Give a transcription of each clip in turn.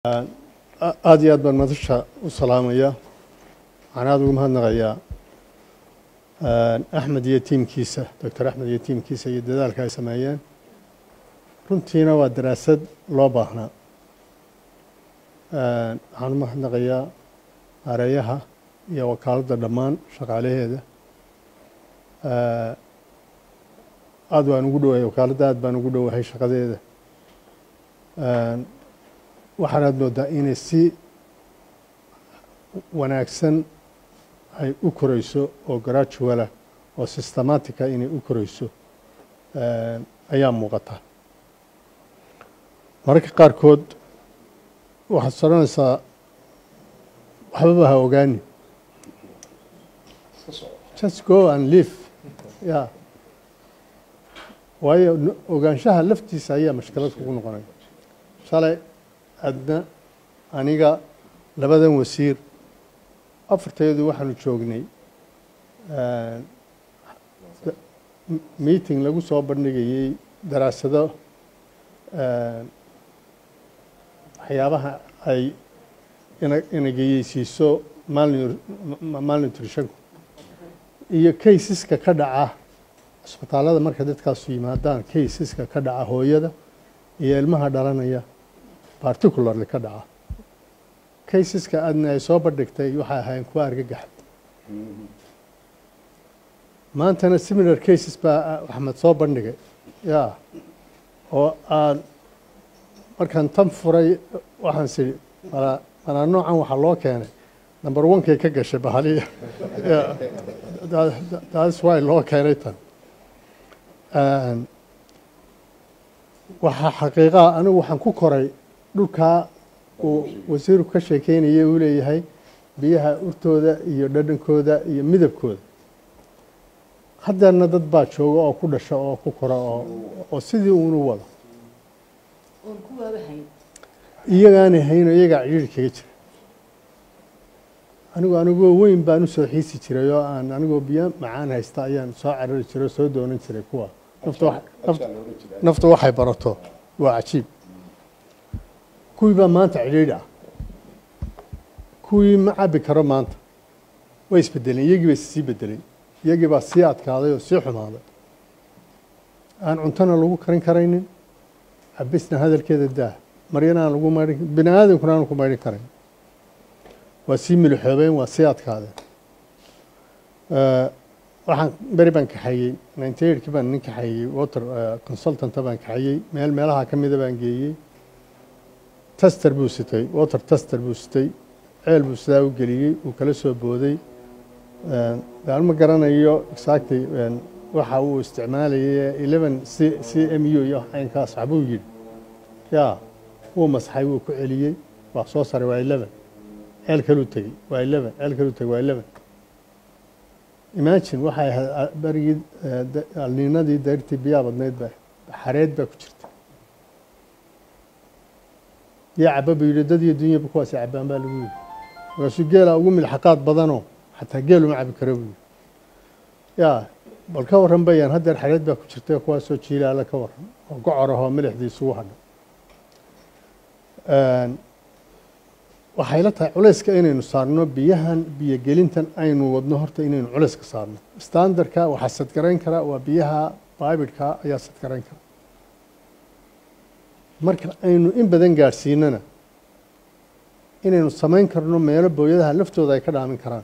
aada iyo aad baan madasha u salaamaya waxaan aada ugu mahadnaqayaa axmed iyo tiimkiisa doctor axmed iyo tiimkiisa iyo dadaalka ay sameeyeen runtiina waa daraasad loo baahnaa waxaan u mahadnaqayaa areeyaha iyo wakaaladda dhammaan shaqaalaheeda aada waan ugu dhowahay wakaaladda aad baan ugu dhowahay shaqadeeda waxaanaad moodaa inay si wanaagsan ay u koreyso oo graduala oo systematica inay u koreyso ayaa muuqata mararka qaarkood waxaad soranaysaa waxbaba ha ogaani just go and live ya waayo ogaanshaha laftiisa ayaa mashkilad kugu noqonaya shalay adna aniga labadan wasiir afarteedu waxaanu joognay meeting lagu soo bandhigayey daraasado waxyaabaha ay inageyeysiiso malnutritionku iyo kaysiska ka dhaca cisbitaalada marka dadkaasu yimaadaan kaysiska ka dhaca hooyada iyo ilmaha dhalanaya particularly ka dhaca kaysiska adna ay soo bandhigtay waxay ahaayeen kuwa argagaxa maantana similar cases baa axmed soo bandhigay ya oo aan markaan tan furay waxaan sii malaa malaa noocan waxaa loo keenay number one-kay ka gashay bahaliya that's why loo keenay tan waxaa xaqiiqaa anigu waxaan ku koray dhulkaa uu wasiirku ka sheekeynaya uu leeyahay biyaha urtooda iyo dhadhankooda iyo midabkooda haddeerna dad baa jooga oo ku dhasha oo ku kora oo oo sidii uunu wado iyagaanay hayno iyagaa cidhiiri kaga jira anigu anigoo weyn baan usoo xiisi jiray oo aan anigoo biyo macaan haysta ayaan soo carari jiray oo soo doonan jiray kuwa naftu waxay barato waa cajiib kuwii baa maanta cidhiidhi ah kuwii ma cabi karo maanta way isbedeleen iyagii bay sii bedeleen iyagii baa sii adkaaday oo sii xumaaday aan cuntona lagu karin karaynin cabisna hadalkeeda daah maryana aan lagu maydhin bini aadamkuna aan ku maydhin karayn waa sii milixoobeen waa sii adkaadeen waxaan beri baan kaxeeyey ninety eightkii baan nin kaxeeyey water consultanta baan kaxeeyey meel meelaha ka mida baan geeyey tester buu sitay water tester buu sitay ceel buu sidaa u geliyey uu kala soo booday daan ma garanayo exactly waxa uu isticmaalayay eleven c c m u iyo aynkaas waxbuu yidhi ya wuu masaxay wuu ku celiyey waa soo saray waa eleven ceel kaluu tegey waa eleven ceel kaluu tegey waa eleven imagine waxay ahayd berigii alniinadii dayrtii biyaa badnayd ba xareed baa ku jirta yaa caba buu yidhi dad iyo dunyaba kuwaasi cabaan baa lagu yidhi markaasuu geela ugu milxaqaad badanoo xataa geel uma cabi karo buu yidhi yaa bal ka warran bayaan haddeer xareed baa ku jirta kuwaasoo jiilaala ka warran oo gocor ahoo milixdii isugu hadha waxay la tahay culayska inaynu saarno biyahan biyogelintan aynu wadno horta inaynu culayska saarno standardka waxaa sadgarayn kara waa biyaha bibidka ayaa sadgarayn kara marka aynu in badan gaadhsiinana inaynu samayn karno meelo booyadaha laftooda ay ka dhaamin karaan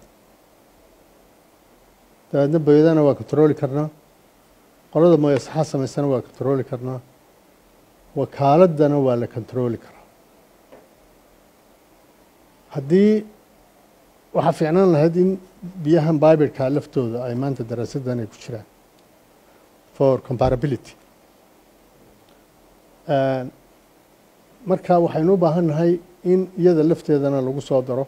dabeedna booyadana waa controoli karnaa qolada mooyasaxaa samaysana waa controoli karnaa wakaaladana waa la controoli karaa haddii waxaa fiicnaan lahayd in biyahan bibidka laftooda ay maanta daraasadan ay ku jiraan for comparability marka waxaynu u baahan nahay in iyada lafteedana lagu soo daro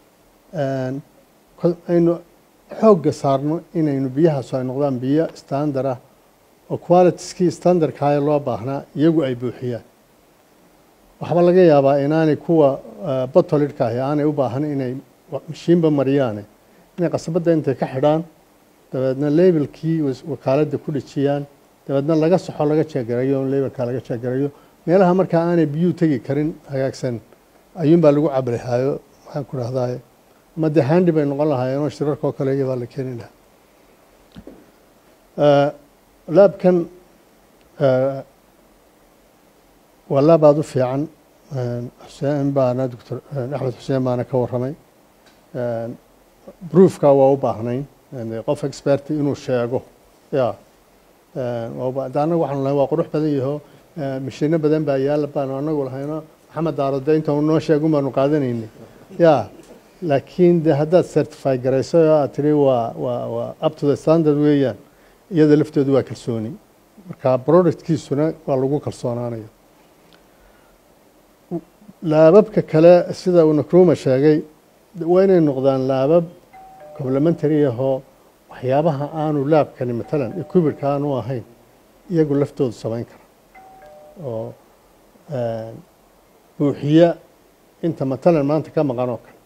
aynu xoogga saarno inaynu biyahaasu ay noqdaan biyo standard ah oo qualitieskii standardkaaya loo baahnaa iyagu ay buuxiyaan waxba laga yaabaa inaanay kuwa botolidhka ahi aanay u baahan inay mashiinba mariyaane inay qasabadda intay ka xidhaan dabeedna labelkii wakaaladda ku dhejiyaan dabeedna laga soxo laga jeegarayo labelka laga jeegarayo meelaha markaa aanay biyuu tegi karin hagaagsan ayuunbaa lagu cabrihaayo maxaan ku dhahdaa ama dee handi bay noqon lahaayeenoo shirarka oo kale iyabaa la keeni lahaa laabkan waa laab aada u fiican xuseen baana doctor axmed xuseen baana ka warramay broofka waa u baahnayn qof expert inuu sheego ya anaga waxaanu lahayn waa qurux badan yaho mashino badan baa yaala baanu anagu lahayno maxamed daarode inta noo sheegun baanu qaadanaynay ya laakiin de haddaad certify garayso oo aad tiri waa waa waa up to the standard weeyaan iyada lafteedu waa kalsooni marka productkiisuna waa lagu kalsoonaanaya laababka kale sida uu nakruma sheegay waa inay noqdaan laabab complementary ahoo waxyaabaha aanu laabkani matalan equibirka aanu ahayn iyagu laftoodu samayn kara oo buuxiya inta matalan maanta ka maqan oo kale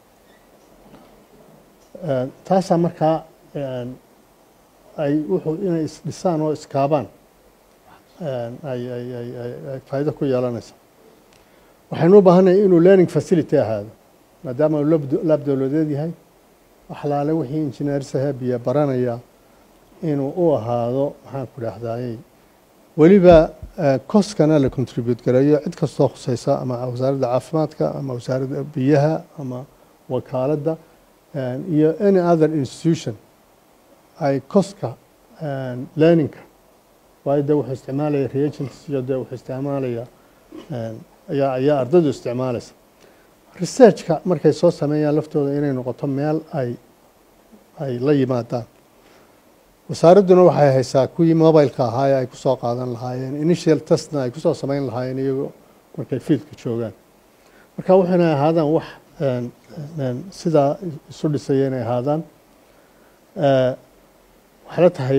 taasaa markaa ay wuxuu inay isdhisaan oo iskaabaan ay ay ay ay faa'iido ku yeelanaysa waxaynu u baahannahay inuu learning facility ahaado maadaama uu laab dowladeed yahay waxlaale wixii injineersaha biyo baranaya inuu u ahaado maxaan ku dhahdaayey weliba koskana la contribute gareeyo cid kastoo khuseysa ama wasaaradda caafimaadka ama wasaaradda biyaha ama wakaaladda iyo any other institution ay koska learningka waayo dee wuxuu isticmaalaya reagents iyo dee wuxuu isticmaalaya ayaa ayaa ardaydu isticmaalaysa researchka markay soo sameeyaan laftooda inay noqoto meel ay ay la yimaadaan wasaaradduna waxay haysaa kuwii mobileka ahaa ee ay kusoo qaadan lahaayeen initial testna ay kusoo samayn lahaayeen iyagoo markay fiidka joogaan marka waxayna ahaadaan wax sidaa isu dhisaya inay ahaadaan waxay la tahay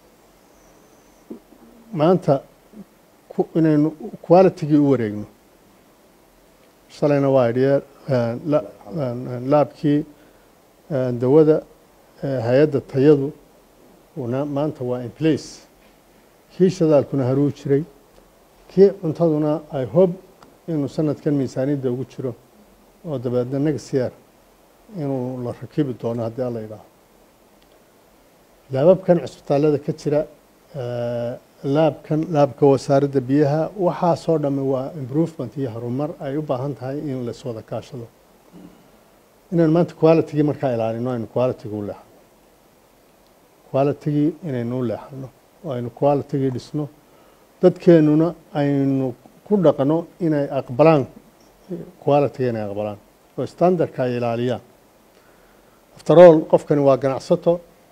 maanta inaynu qualitygii u wareegno shalayna waa idhiye laabkii dawada hay-adda tayadu maanta waa in place kii shadaalkuna haruu jiray kii cuntaduna ay hob inuu sanadkan miisaaniyadda ugu jiro oo dabeedna next year inuu la rakibi doono haddii alla yidhaaho laababkan cusbitaallada ka jira laabkan laabka wasaaradda biyaha waxaasoo dhamme waa improvement iyo horumar ay u baahan tahay in las wada kaashado inaan maanta qualitygii markaa ilaalino aynu qualitygii u leexano qualitygii inaynu u leexano oo aynu qualitygii dhisno dadkeennuna aynu ku dhaqno inay aqbalaan qualityga inay aqbalaan oo standardka ay ilaaliyaan after all qofkani waa ganacsato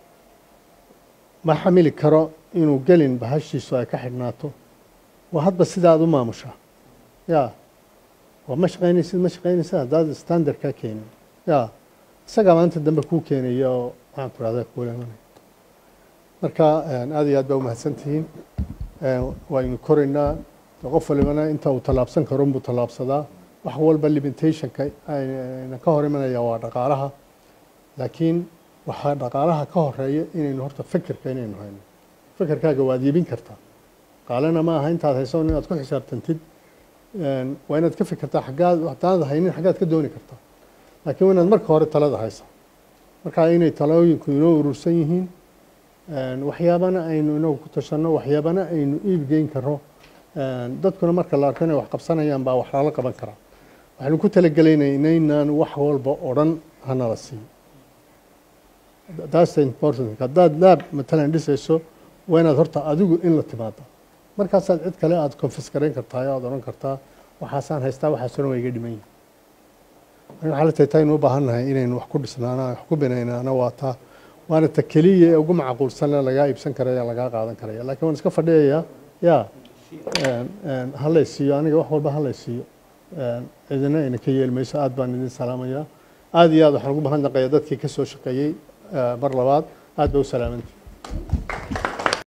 ma xamili karo inuu gelin bahashiisu ay ka xidhnaato waa hadba sida aad u maamushaa ya waa ma shaqaynaysid ma shaqaynaysid haddaad standardkaa keenin ya isagaa maanta dambe kuu keenaya oo maxaan ku rahdaa kuuleemanaya marka aad iyo aad baa umahadsan tihiin waynu koraynaa qof walibana inta uu tallaabsan karo unbuu tallaabsadaa wax walba limitationka ayna ka hor imanaya waa dhaqaalaha laakiin waxaa dhaqaalaha ka horeeya inaynu horta fikirka inaynu hayno fikirkaaga waad iibin kartaa qaalena ma aha intaad hayso inaad ku xisaabtantid waa inaad ka fikirtaa xaggaad hadaad haynin xaggaad ka dooni kartaa laakiin waa inaad marka hore talada haysa marka inay talooyinku inoo urursan yihiin waxyaabana aynu inagu ku tashanno waxyaabana aynu iibgeyn karo dadkuna marka la arko inay wax qabsanayaan baa wax lala qaban karaa waxaynu ku talagelaynay inaynaan wax walba oo dhan hanala siiyo that's the important haddaad laab matalan dhisayso waa inaad horta adigu in la timaado markaasaad cid kale aada confisgarayn kartaa o aad odhan kartaa waxaasaan haystaa waxaas oran waa iga dhiman yihin waxaa la tahay taynu u baahan nahay inaynu wax ku dhisnaana wax ku binaynaana waa taa waana ta keliya ee ugu macquulsanle lagaa iibsan karaya lagaa qaadan karaya lakiin waan iska fadhiyayaa ya halay siiyo aniga wax walba halay siiyo cidina ayna ka yeeli mayso aad baan idin salaamayaa aad iyo aad waxaan ugu mahadnaqayaa dadkii ka soo shaqeeyey mar labaad aad ba u salaamantii